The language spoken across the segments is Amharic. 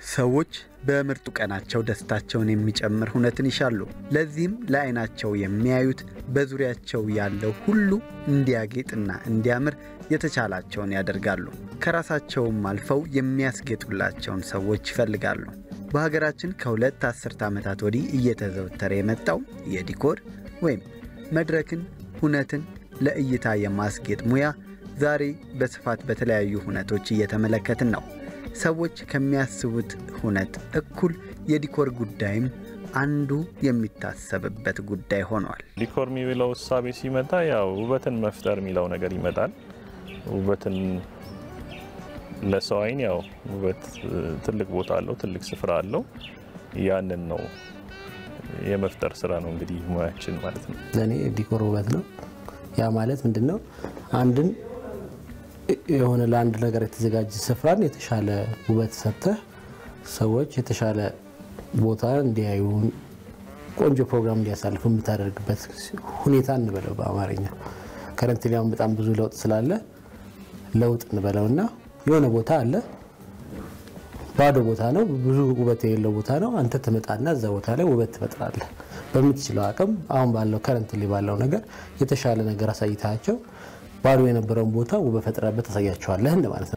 ሰዎች በምርጡ ቀናቸው ደስታቸውን የሚጨምር ሁነትን ይሻሉ። ለዚህም ለዓይናቸው የሚያዩት በዙሪያቸው ያለው ሁሉ እንዲያጌጥና እንዲያምር የተቻላቸውን ያደርጋሉ። ከራሳቸውም አልፈው የሚያስጌጡላቸውን ሰዎች ይፈልጋሉ። በሀገራችን ከሁለት አስርተ ዓመታት ወዲህ እየተዘወተረ የመጣው የዲኮር ወይም መድረክን፣ ሁነትን ለእይታ የማስጌጥ ሙያ ዛሬ በስፋት በተለያዩ ሁነቶች እየተመለከትን ነው። ሰዎች ከሚያስቡት ሁነት እኩል የዲኮር ጉዳይም አንዱ የሚታሰብበት ጉዳይ ሆኗል። ዲኮር የሚለው እሳቤ ሲመጣ ያው ውበትን መፍጠር የሚለው ነገር ይመጣል። ውበትን ለሰው አይን ያው ውበት ትልቅ ቦታ አለው፣ ትልቅ ስፍራ አለው። ያንን ነው የመፍጠር ስራ ነው እንግዲህ ሙያችን ማለት ነው። ለእኔ ዲኮር ውበት ነው። ያ ማለት ምንድን ነው? አንድን የሆነ ለአንድ ነገር የተዘጋጀ ስፍራን የተሻለ ውበት ሰጥተህ ሰዎች የተሻለ ቦታ እንዲያዩ ቆንጆ ፕሮግራም እንዲያሳልፉ የምታደርግበት ሁኔታ እንበለው በአማርኛ። ከረንት ሊያውን በጣም ብዙ ለውጥ ስላለ ለውጥ እንበለው እና የሆነ ቦታ አለ፣ ባዶ ቦታ ነው፣ ብዙ ውበት የሌለው ቦታ ነው። አንተ ትመጣና እዛ ቦታ ላይ ውበት ትፈጥራለህ። በምትችለው አቅም አሁን ባለው ከረንት ባለው ነገር የተሻለ ነገር አሳይታቸው ባዶ የነበረውን ቦታ ውበት ፈጥረበት ታሳያቸዋለህ እንደማለት ነው።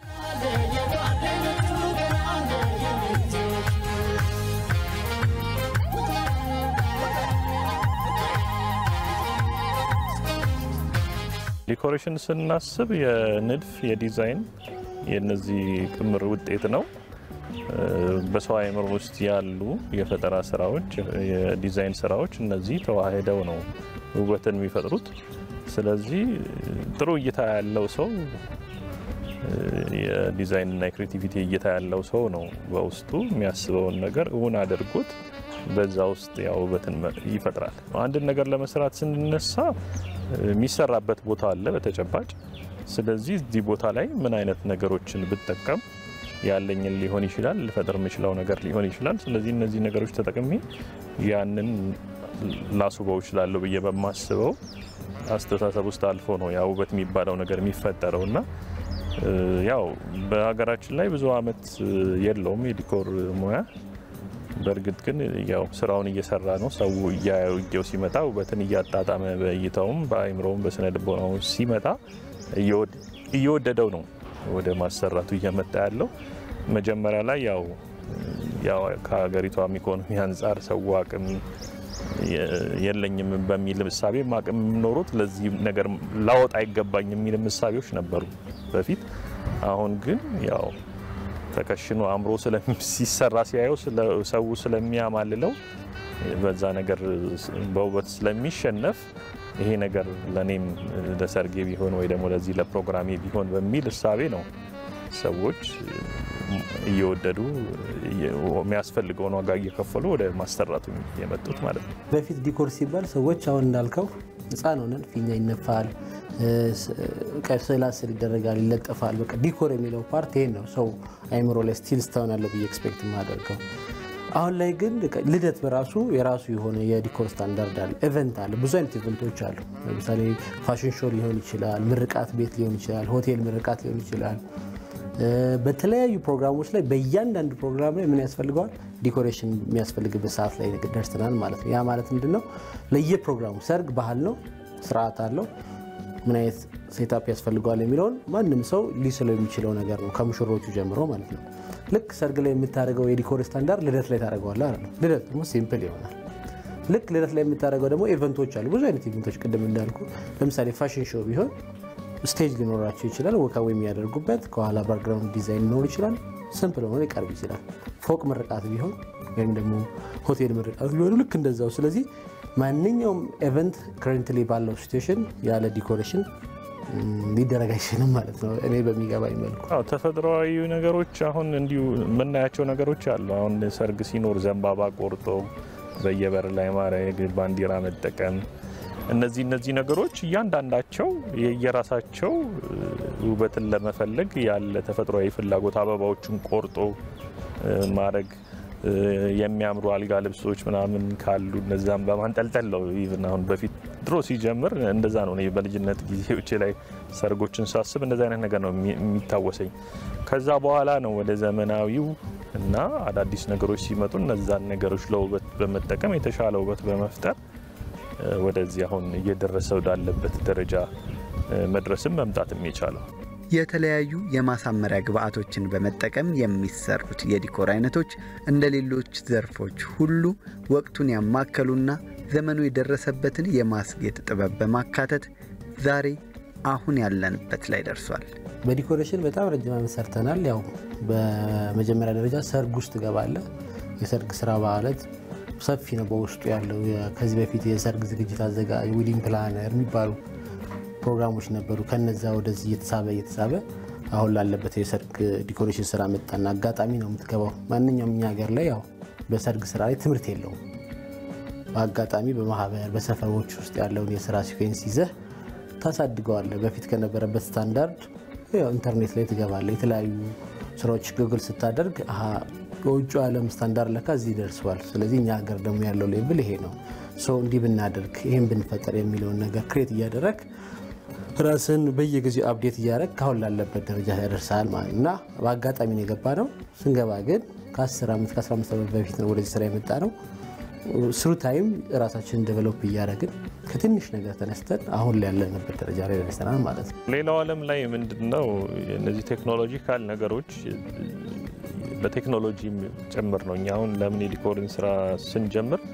ዲኮሬሽን ስናስብ የንድፍ የዲዛይን የነዚህ ክምር ውጤት ነው። በሰው አእምሮ ውስጥ ያሉ የፈጠራ ስራዎች፣ የዲዛይን ስራዎች እነዚህ ተዋህደው ነው ውበትን የሚፈጥሩት። ስለዚህ ጥሩ እይታ ያለው ሰው የዲዛይን እና የክሬቲቪቲ እይታ ያለው ሰው ነው በውስጡ የሚያስበውን ነገር እውን አድርጎት በዛ ውስጥ ያው ውበትን ይፈጥራል። አንድን ነገር ለመስራት ስንነሳ የሚሰራበት ቦታ አለ በተጨባጭ። ስለዚህ እዚህ ቦታ ላይ ምን አይነት ነገሮችን ብጠቀም ያለኝን ሊሆን ይችላል ልፈጥር የምችለው ነገር ሊሆን ይችላል። ስለዚህ እነዚህ ነገሮች ተጠቅሜ ያንን ላስውበው እችላለሁ ብዬ በማስበው አስተሳሰብ ውስጥ አልፎ ነው ያ ውበት የሚባለው ነገር የሚፈጠረው እና ያው በሀገራችን ላይ ብዙ አመት የለውም የዲኮር ሙያ። በእርግጥ ግን ያው ስራውን እየሰራ ነው። ሰው እያየው ሲመጣ ውበትን እያጣጣመ በእይታውም በአይምሮውም በስነ ልቦናው ሲመጣ እየወደደው ነው ወደ ማሰራቱ እየመጣ ያለው። መጀመሪያ ላይ ያው ያው ከሀገሪቷም ኢኮኖሚ አንጻር ሰው አቅም የለኝም በሚል እሳቤ አቅም ኖሮት ለዚህ ነገር ላወጣ አይገባኝ የሚል እሳቤዎች ነበሩ በፊት። አሁን ግን ያው ተከሽኖ አእምሮ ሲሰራ ሲያየው ሰው ስለሚያማልለው በዛ ነገር በውበት ስለሚሸነፍ ይሄ ነገር ለእኔም ለሰርጌ ቢሆን ወይ ደግሞ ለዚህ ለፕሮግራሜ ቢሆን በሚል እሳቤ ነው ሰዎች እየወደዱ የሚያስፈልገውን ዋጋ እየከፈሉ ወደ ማሰራቱ የመጡት ማለት ነው። በፊት ዲኮር ሲባል ሰዎች አሁን እንዳልከው ሕፃን ሆነን ፊኛ ይነፋል፣ ስዕላ ስዕል ይደረጋል፣ ይለጠፋል። በቃ ዲኮር የሚለው ፓርት ይሄን ነው ሰው አይምሮ ላይ ስቲል ስታውን ያለው ብዬ ኤክስፔክት የማደርገው። አሁን ላይ ግን ልደት በራሱ የራሱ የሆነ የዲኮር ስታንዳርድ አለ፣ ኢቨንት አለ፣ ብዙ አይነት ኢቨንቶች አሉ። ለምሳሌ ፋሽን ሾው ሊሆን ይችላል፣ ምርቃት ቤት ሊሆን ይችላል፣ ሆቴል ምርቃት ሊሆን ይችላል። በተለያዩ ፕሮግራሞች ላይ በእያንዳንዱ ፕሮግራም ላይ ምን ያስፈልገዋል? ዲኮሬሽን የሚያስፈልግበት ሰዓት ላይ ደርሰናል ማለት ነው። ያ ማለት ምንድን ነው? ለየፕሮግራሙ ሰርግ ባህል ነው፣ ስርዓት አለው። ምን አይነት ሴታፕ ያስፈልገዋል የሚለውን ማንም ሰው ሊስለው የሚችለው ነገር ነው፣ ከሙሽሮቹ ጀምሮ ማለት ነው። ልክ ሰርግ ላይ የምታደርገው የዲኮር ስታንዳርድ ልደት ላይ ታደርገዋለህ አይደል? ልደት ደግሞ ሲምፕል ይሆናል። ልክ ልደት ላይ የምታደርገው ደግሞ ኢቨንቶች አሉ፣ ብዙ አይነት ኢቨንቶች። ቅድም እንዳልኩ ለምሳሌ ፋሽን ሾው ቢሆን ስቴጅ ሊኖራቸው ይችላል። ወካዊ የሚያደርጉበት ከኋላ ባክግራውንድ ዲዛይን ሊኖር ይችላል። ስምፕል ሆኖ ሊቀርብ ይችላል። ፎቅ ምርቃት ቢሆን ወይም ደግሞ ሆቴል ምርቃት ቢሆኑ ልክ እንደዛው። ስለዚህ ማንኛውም ኤቨንት ከረንትሊ ባለው ሲትዌሽን ያለ ዲኮሬሽን ሊደረግ አይችልም ማለት ነው። እኔ በሚገባኝ መልኩ አዎ ተፈጥሯዊ ነገሮች አሁን እንዲሁ የምናያቸው ነገሮች አሉ። አሁን ሰርግ ሲኖር ዘንባባ ቆርጦ በየበር ላይ ማድረግ፣ ባንዲራ መጠቀም እነዚህ እነዚህ ነገሮች እያንዳንዳቸው የየራሳቸው ውበትን ለመፈለግ ያለ ተፈጥሯዊ ፍላጎት አበባዎችን ቆርጦ ማድረግ የሚያምሩ አልጋ ልብሶች ምናምን ካሉ እነዛም በማንጠልጠል ነው። ኢቭን አሁን በፊት ድሮ ሲጀምር እንደዛ ነው። እኔ በልጅነት ጊዜዎቼ ላይ ሰርጎችን ሳስብ እንደዚህ አይነት ነገር ነው የሚታወሰኝ። ከዛ በኋላ ነው ወደ ዘመናዊው እና አዳዲስ ነገሮች ሲመጡ እነዛን ነገሮች ለውበት በመጠቀም የተሻለ ውበት በመፍጠር ወደዚህ አሁን እየደረሰ ወዳለበት ደረጃ መድረስም መምጣትም የቻለው። የተለያዩ የማሳመሪያ ግብአቶችን በመጠቀም የሚሰሩት የዲኮር አይነቶች እንደ ሌሎች ዘርፎች ሁሉ ወቅቱን ያማከሉና ዘመኑ የደረሰበትን የማስጌጥ ጥበብ በማካተት ዛሬ አሁን ያለንበት ላይ ደርሷል። በዲኮሬሽን በጣም ረጅም ዓመት ሰርተናል። ያው በመጀመሪያ ደረጃ ሰርግ ውስጥ ገባለ። የሰርግ ስራ ማለት ሰፊ ነው በውስጡ ያለው። ከዚህ በፊት የሰርግ ዝግጅት አዘጋጅ፣ ዊዲንግ ፕላነር የሚባሉ ፕሮግራሞች ነበሩ። ከነዛ ወደዚህ እየተሳበ እየተሳበ አሁን ላለበት የሰርግ ዲኮሬሽን ስራ መጣና አጋጣሚ ነው የምትገባው። ማንኛውም እኛ ሀገር ላይ ያው በሰርግ ስራ ላይ ትምህርት የለውም። በአጋጣሚ በማህበር በሰፈሮች ውስጥ ያለውን የስራ ሲኩዌንስ ይዘህ ታሳድገዋለህ። በፊት ከነበረበት ስታንዳርድ ያው ኢንተርኔት ላይ ትገባለህ። የተለያዩ ስራዎች ጉግል ስታደርግ በውጭ ዓለም ስታንዳርድ ለካ እዚህ ደርሰዋል። ስለዚህ እኛ ሀገር ደግሞ ያለው ሌብል ይሄ ነው። ሰው እንዲህ ብናደርግ ይህን ብንፈጠር የሚለውን ነገር ክሬት እያደረግ ራስን በየጊዜው አፕዴት እያደረግ ካሁን ላለበት ደረጃ ያደርሳል ማለት እና በአጋጣሚ ነው የገባ ነው። ስንገባ ግን ከ10 ዓመት ከ15 ዓመት በፊት ነው ወደዚህ ስራ የመጣ ነው። ስሩ ታይም ራሳችንን ዴቨሎፕ እያደረግን ከትንሽ ነገር ተነስተን አሁን ላይ ያለንበት ደረጃ ላይ ደርሰናል ማለት ነው። ሌላው ዓለም ላይ ምንድን ነው እነዚህ ቴክኖሎጂካል ነገሮች በቴክኖሎጂ ጭምር ነው። እኛ አሁን ለምን የዲኮርን ስራ ስንጀምር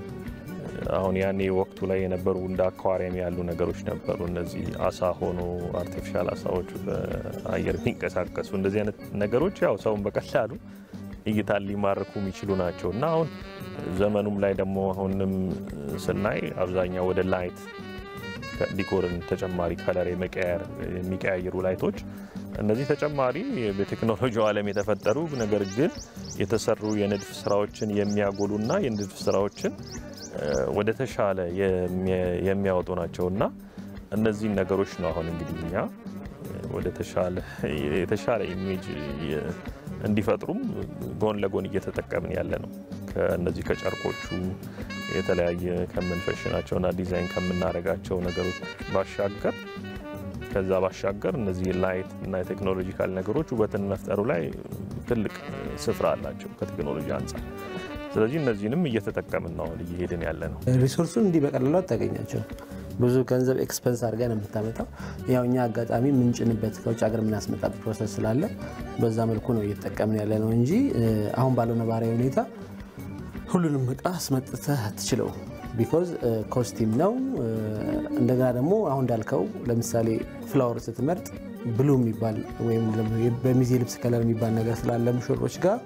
አሁን ያኔ ወቅቱ ላይ የነበሩ እንደ አኳሪየም ያሉ ነገሮች ነበሩ። እነዚህ አሳ ሆኖ አርቲፊሻል አሳዎች በአየር የሚንቀሳቀሱ እንደዚህ አይነት ነገሮች ያው ሰውን በቀላሉ እይታን ሊማርኩ የሚችሉ ናቸው እና አሁን ዘመኑም ላይ ደግሞ አሁንም ስናይ አብዛኛው ወደ ላይት ዲኮርን ተጨማሪ ከለር የመቀየር የሚቀያየሩ ላይቶች እነዚህ ተጨማሪ በቴክኖሎጂው ዓለም የተፈጠሩ ነገር ግን የተሰሩ የንድፍ ስራዎችን የሚያጎሉና የንድፍ ስራዎችን ወደ ተሻለ የሚያወጡ ናቸው እና እነዚህን ነገሮች ነው አሁን እንግዲህ እኛ ወደ የተሻለ ኢሜጅ እንዲፈጥሩም ጎን ለጎን እየተጠቀምን ያለ ነው። ከእነዚህ ከጨርቆቹ የተለያየ ከምንፈሽናቸውና ዲዛይን ከምናደርጋቸው ነገሮች ባሻገር ከዛ ባሻገር እነዚህ ላይት እና የቴክኖሎጂካል ነገሮች ውበትን መፍጠሩ ላይ ትልቅ ስፍራ አላቸው ከቴክኖሎጂ አንጻር። ስለዚህ እነዚህንም እየተጠቀምን ነው አሁን እየሄድን ያለ ነው። ሪሶርሱን እንዲህ በቀላሉ አታገኛቸው። ብዙ ገንዘብ ኤክስፐንስ አድርገን የምታመጣው ያው እኛ አጋጣሚ የምንጭንበት ከውጭ ሀገር የምናስመጣበት ፕሮሰስ ስላለ በዛ መልኩ ነው እየተጠቀምን ያለ ነው እንጂ አሁን ባለው ነባራዊ ሁኔታ ሁሉንም እቃ አስመጥተህ አትችለው። ቢኮዝ ኮስቲም ነው። እንደገና ደግሞ አሁን እንዳልከው ለምሳሌ ፍላወር ስትመርጥ ብሉ የሚባል ወይም በሚዜ ልብስ ከለር የሚባል ነገር ስላለ ሙሽሮች ጋር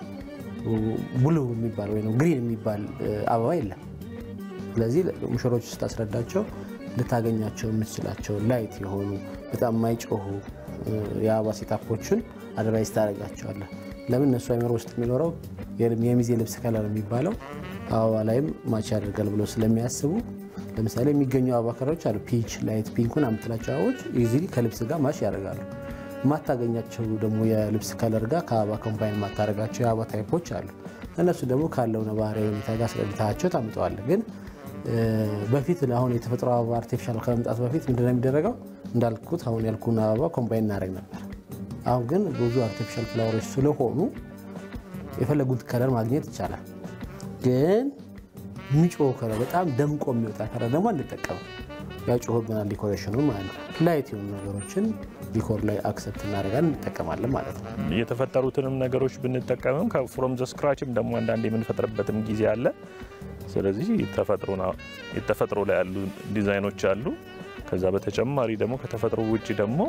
ብሉ የሚባል ወይ ግሪን የሚባል አበባ የለም። ስለዚህ ሙሽሮች ስታስረዳቸው ልታገኛቸው የምትችላቸው ላይት የሆኑ በጣም የማይጮሁ የአበባ ሴታፖችን አድቫይስ ታደርጋቸዋለህ። ለምን እነሱ አይምሮ ውስጥ የሚኖረው የሚዜ ልብስ ከለር የሚባለው አበባ ላይም ማች ያደርጋል ብሎ ስለሚያስቡ ለምሳሌ የሚገኙ አበባ ከለሮች አሉ። ፒች፣ ላይት ፒንኩን አምትላቸው አበቦች ኢዚሊ ከልብስ ጋር ማች ያደርጋሉ። የማታገኛቸው ደግሞ የልብስ ከለር ጋር ከአበባ ኮምባይን የማታደርጋቸው የአበባ ታይፖች አሉ። እነሱ ደግሞ ካለው ነባራዊ ሁኔታ ጋር ስለምታያቸው ታምጠዋለህ። ግን በፊት አሁን የተፈጥሮ አበባ አርቲፊሻል ከመምጣቱ በፊት ምንድነው የሚደረገው? እንዳልኩት አሁን ያልኩን አበባ ኮምባይን እናደርግ ነበር። አሁን ግን ብዙ አርቲፊሻል ፍላወሮች ስለሆኑ የፈለጉት ከለር ማግኘት ይቻላል። ግን የሚጮህ ከለር በጣም ደምቆ የሚወጣ ከለር ደግሞ አንጠቀምም። ያጮህብናል ዲኮሬሽኑ ማለት ነው። ላይት የሆኑ ነገሮችን ዲኮር ላይ አክሰፕት እናደርጋለን እንጠቀማለን ማለት ነው። የተፈጠሩትንም ነገሮች ብንጠቀምም ፍሮም ዘ ስክራችም ደግሞ አንዳንድ የምንፈጥርበትም ጊዜ አለ። ስለዚህ የተፈጥሮ ላይ ያሉ ዲዛይኖች አሉ። ከዛ በተጨማሪ ደግሞ ከተፈጥሮ ውጭ ደግሞ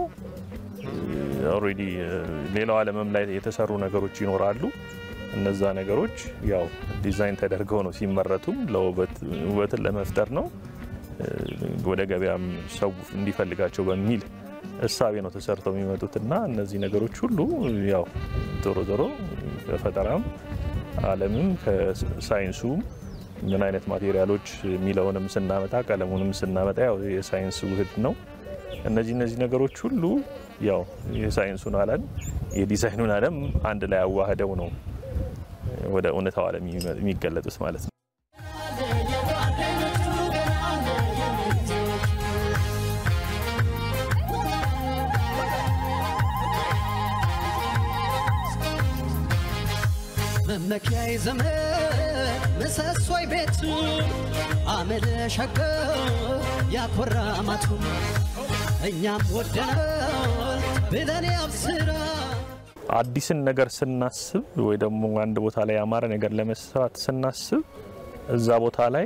ኦልሬዲ ሌላው ዓለምም ላይ የተሰሩ ነገሮች ይኖራሉ። እነዛ ነገሮች ያው ዲዛይን ተደርገው ነው ሲመረቱም ለውበትን ለመፍጠር ነው ወደ ገበያም ሰው እንዲፈልጋቸው በሚል እሳቤ ነው ተሰርተው የሚመጡት እና እነዚህ ነገሮች ሁሉ ያው ዞሮ ዞሮ ከፈጠራም ዓለምም ከሳይንሱም ምን አይነት ማቴሪያሎች የሚለውንም ስናመጣ ቀለሙንም ስናመጣ ያው የሳይንስ ውህድ ነው። እነዚህ እነዚህ ነገሮች ሁሉ ያው የሳይንሱን ዓለም የዲዛይኑን ዓለም አንድ ላይ አዋህደው ነው ወደ እውነታው ዓለም የሚገለጡት ማለት ነው። መመኪያዬ ዘመን ምሰሶይ ቤት አመለ ሸገር ያኮራ ማቱ እኛም ወደናል ብለን ያብስራ አዲስን ነገር ስናስብ ወይ ደግሞ አንድ ቦታ ላይ ያማረ ነገር ለመስራት ስናስብ እዛ ቦታ ላይ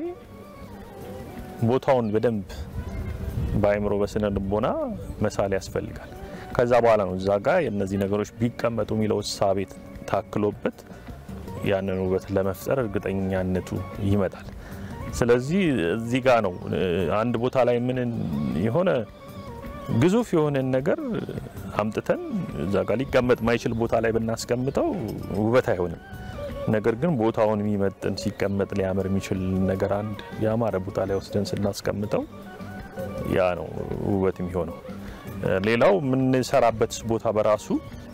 ቦታውን በደንብ በአይምሮ በስነ ልቦና መሳል ያስፈልጋል። ከዛ በኋላ ነው እዛ ጋር የእነዚህ ነገሮች ቢቀመጡ የሚለው እሳቤ ታክሎበት ያንን ውበት ለመፍጠር እርግጠኛነቱ ይመጣል። ስለዚህ እዚህ ጋር ነው አንድ ቦታ ላይ ምን የሆነ ግዙፍ የሆነን ነገር አምጥተን እዛ ጋር ሊቀመጥ ማይችል ቦታ ላይ ብናስቀምጠው ውበት አይሆንም። ነገር ግን ቦታውን የሚመጥን ሲቀመጥ ሊያምር የሚችል ነገር አንድ ያማረ ቦታ ላይ ወስደን ስናስቀምጠው ያ ነው ውበት የሚሆነው። ሌላው የምንሰራበት ቦታ በራሱ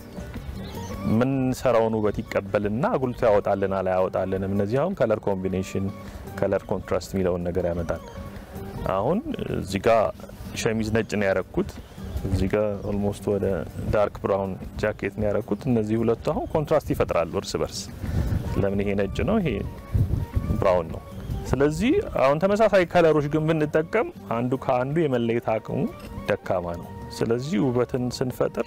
የምንሰራውን ውበት ይቀበልና አጉልቶ ያወጣልናል አያወጣልንም። እነዚህ አሁን ከለር ኮምቢኔሽን፣ ከለር ኮንትራስት የሚለውን ነገር ያመጣል። አሁን እዚህ ጋር ሸሚዝ ነጭ ነው ያረኩት፣ እዚህ ጋር ኦልሞስት ወደ ዳርክ ብራውን ጃኬት ነው ያረኩት። እነዚህ ሁለቱ አሁን ኮንትራስት ይፈጥራሉ እርስ በርስ። ለምን ይሄ ነጭ ነው፣ ይሄ ብራውን ነው። ስለዚህ አሁን ተመሳሳይ ከለሮች ግን ብንጠቀም አንዱ ከአንዱ የመለየት አቅሙ ደካማ ነው። ስለዚህ ውበትን ስንፈጥር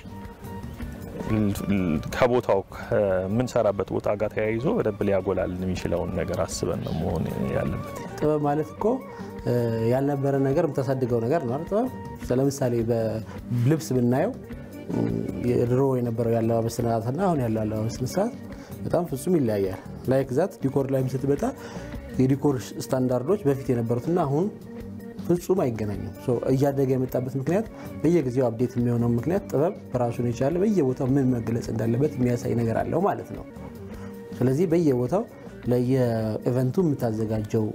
ከቦታው ከምንሰራበት ቦታ ጋር ተያይዞ በደንብ ሊያጎላልን የሚችለውን ነገር አስበን ነው መሆን ያለበት። ጥበብ ማለት እኮ ያልነበረ ነገር የምታሳድገው ነገር ነው አይደል? ጥበብ ለምሳሌ በልብስ ብናየው ድሮ የነበረው የአለባበስ ስርዓትና አሁን ያለው አለባበስ ስርዓት በጣም ፍጹም ይለያያል። ላይክ ዛት ዲኮር ላይም ስትመጣ የዲኮር ስታንዳርዶች በፊት የነበሩትና አሁን ፍጹም አይገናኙም። እያደገ የመጣበት ምክንያት በየጊዜው አብዴት የሚሆነው ምክንያት ጥበብ በራሱን የቻለ በየቦታው ምን መገለጽ እንዳለበት የሚያሳይ ነገር አለው ማለት ነው። ስለዚህ በየቦታው ለየኢቨንቱ የምታዘጋጀው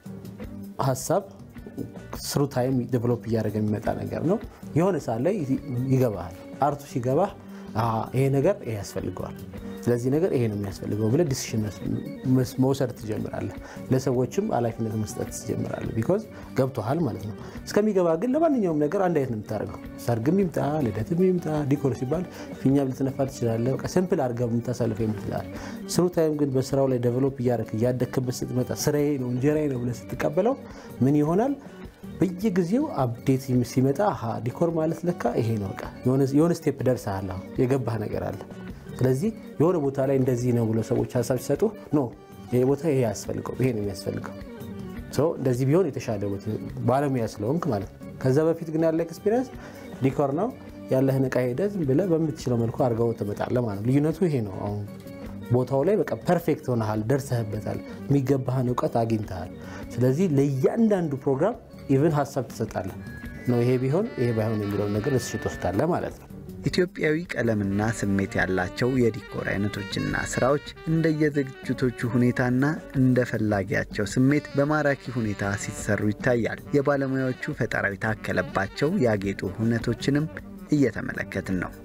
ሀሳብ ስሩ ታይም ዴቨሎፕ እያደረገ የሚመጣ ነገር ነው። የሆነ ሰዓት ላይ ይገባሃል። አርቱ ሲገባህ ይሄ ነገር ይሄ ያስፈልገዋል ስለዚህ ነገር ይሄ ነው የሚያስፈልገው ብለህ ዲሲሽን መውሰድ ትጀምራለህ። ለሰዎችም ኃላፊነት መስጠት ትጀምራለህ። ቢኮዝ ገብቶሃል ማለት ነው። እስከሚገባ ግን ለማንኛውም ነገር አንድ አይነት ነው የምታደርገው። ሰርግም ይምጣ ልደትም ይምጣ ዲኮር ሲባል ፊኛም ልትነፋ ትችላለህ። በቃ ሲምፕል አድርገህ የምታሳልፈው የምትላል። ስሩ ታይም ግን በስራው ላይ ዴቨሎፕ እያደረክ እያደክበት ስትመጣ ስራዬ ነው እንጀራዬ ነው ብለህ ስትቀበለው ምን ይሆናል? በየጊዜው አፕዴት ሲመጣ ዲኮር ማለት ለካ ይሄ ነው። በቃ የሆነ ስቴፕ ደርሰሃል። የገባህ ነገር አለ። ስለዚህ የሆነ ቦታ ላይ እንደዚህ ነው ብሎ ሰዎች ሀሳብ ሲሰጡ ኖ ይሄ ቦታ ይሄ ያስፈልገው ይሄ ነው የሚያስፈልገው እንደዚህ ቢሆን የተሻለ ባለሙያ ስለሆንክ ማለት ነው። ከዛ በፊት ግን ያለ ኤክስፒሪየንስ ዲኮር ነው ያለህን እቃ ሄደህ ዝም ብለህ በምትችለው መልኩ አድርገው ትመጣለህ ማለት ነው። ልዩነቱ ይሄ ነው። አሁን ቦታው ላይ በቃ ፐርፌክት ሆነሃል፣ ደርሰህበታል፣ የሚገባህን እውቀት አግኝተሃል። ስለዚህ ለእያንዳንዱ ፕሮግራም ኢቭን ሀሳብ ትሰጣለህ ነው ይሄ ቢሆን ይሄ ባይሆን የሚለውን ነገር እስሽ ትወስዳለህ ማለት ነው። ኢትዮጵያዊ ቀለምና ስሜት ያላቸው የዲኮር አይነቶችና ስራዎች እንደየዝግጅቶቹ ሁኔታና እንደ ፈላጊያቸው ስሜት በማራኪ ሁኔታ ሲሰሩ ይታያል። የባለሙያዎቹ ፈጠራ የታከለባቸው ያጌጡ ሁነቶችንም እየተመለከትን ነው።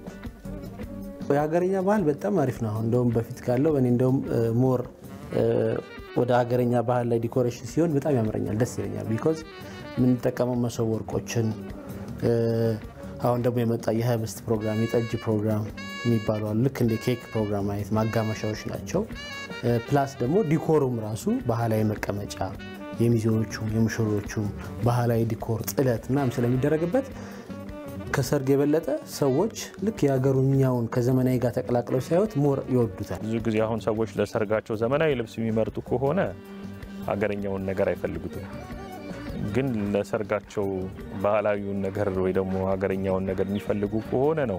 የሀገረኛ ባህል በጣም አሪፍ ነው። አሁን እንደውም በፊት ካለው እኔ እንደውም ሞር ወደ ሀገረኛ ባህል ላይ ዲኮሬሽን ሲሆን በጣም ያምረኛል፣ ደስ ይለኛል። ቢኮዝ የምንጠቀመው መሶብ ወርቆችን አሁን ደግሞ የመጣ የህብስት ፕሮግራም የጠጅ ፕሮግራም የሚባሉ አሉ። ልክ እንደ ኬክ ፕሮግራም አይነት ማጋመሻዎች ናቸው። ፕላስ ደግሞ ዲኮሩም ራሱ ባህላዊ መቀመጫ የሚዜዎቹም የሙሽሮቹም ባህላዊ ዲኮር ጥለት ምናምን ስለሚደረግበት ከሰርግ የበለጠ ሰዎች ልክ የሀገሩኛውን ከዘመናዊ ጋር ተቀላቅለው ሳይወት ሞር ይወዱታል። ብዙ ጊዜ አሁን ሰዎች ለሰርጋቸው ዘመናዊ ልብስ የሚመርጡ ከሆነ ሀገረኛውን ነገር አይፈልጉትም። ግን ለሰርጋቸው ባህላዊውን ነገር ወይ ደግሞ ሀገረኛውን ነገር የሚፈልጉ ከሆነ ነው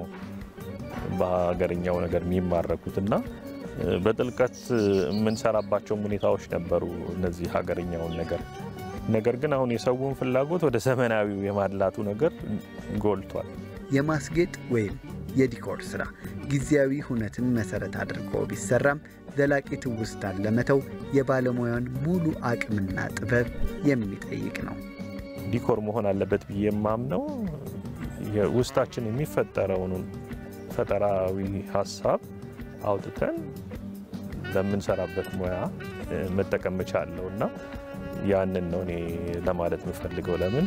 በሀገረኛው ነገር የሚማረኩት እና በጥልቀት የምንሰራባቸውም ሁኔታዎች ነበሩ እነዚህ ሀገረኛውን ነገር ነገር ግን አሁን የሰውን ፍላጎት ወደ ዘመናዊው የማድላቱ ነገር ጎልቷል። የማስጌጥ ወይም የዲኮር ስራ ጊዜያዊ ሁነትን መሰረት አድርጎ ቢሰራም ዘላቂ ትውስታን ለመተው የባለሙያን ሙሉ አቅምና ጥበብ የሚጠይቅ ነው። ዲኮር መሆን አለበት ብዬ የማምነው ውስጣችን የሚፈጠረውን ፈጠራዊ ሀሳብ አውጥተን ለምንሰራበት ሙያ መጠቀም መቻለው እና ያንን ነው እኔ ለማለት የምፈልገው። ለምን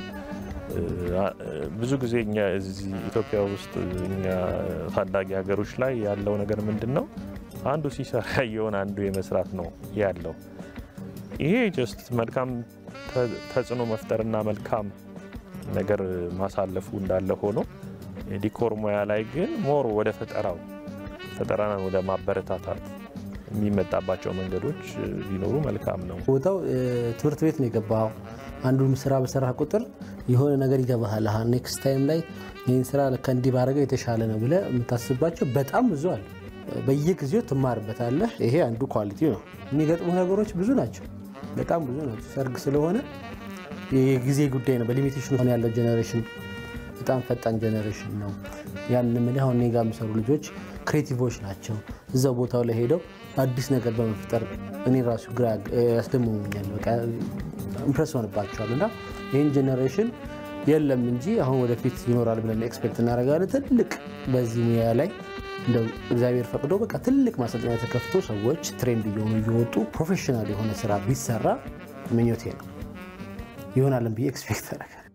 ብዙ ጊዜ እኛ እዚህ ኢትዮጵያ ውስጥ እኛ ታዳጊ ሀገሮች ላይ ያለው ነገር ምንድን ነው? አንዱ ሲሰራ ያየውን አንዱ የመስራት ነው ያለው። ይሄ ጀስት መልካም ተጽዕኖ መፍጠርና መልካም ነገር ማሳለፉ እንዳለ ሆኖ የዲኮር ሙያ ላይ ግን ሞር ወደ ፈጠራው ፈጠራን ወደ ማበረታታት የሚመጣባቸው መንገዶች ቢኖሩ መልካም ነው። ቦታው ትምህርት ቤት ነው የገባው። አንዱን ስራ በሰራ ቁጥር የሆነ ነገር ይገባሃል። ኔክስት ታይም ላይ ይህን ስራ ከእንዲህ ባረገው የተሻለ ነው ብለህ የምታስባቸው በጣም ብዙ አለ። በየጊዜው ትማርበታለህ። ይሄ አንዱ ኳሊቲ ነው። የሚገጥሙ ነገሮች ብዙ ናቸው፣ በጣም ብዙ ናቸው። ሰርግ ስለሆነ የጊዜ ጉዳይ ነው። በሊሚቴሽን ሆነ ያለው ጀኔሬሽን በጣም ፈጣን ጀኔሬሽን ነው። ያን ምልህ አሁን እኔ ጋር የሚሰሩ ልጆች ክሬቲቮች ናቸው። እዛው ቦታው ላይ ሄደው አዲስ ነገር በመፍጠር እኔ ራሱ ግራ ያስደምሙኛል። በቃ ኢምፕረስ ሆንባቸዋል። እና ይህን ጀኔሬሽን የለም እንጂ አሁን ወደፊት ይኖራል ብለን ኤክስፔክት እናደርጋለን። ትልቅ በዚህ ሙያ ላይ እንደው እግዚአብሔር ፈቅዶ በቃ ትልቅ ማሰልጠኛ ተከፍቶ ሰዎች ትሬንድ እየሆኑ እየወጡ ፕሮፌሽናል የሆነ ስራ ቢሰራ ምኞቴ ነው። ይሆናልን ብዬ ኤክስፔክት አደርጋለሁ።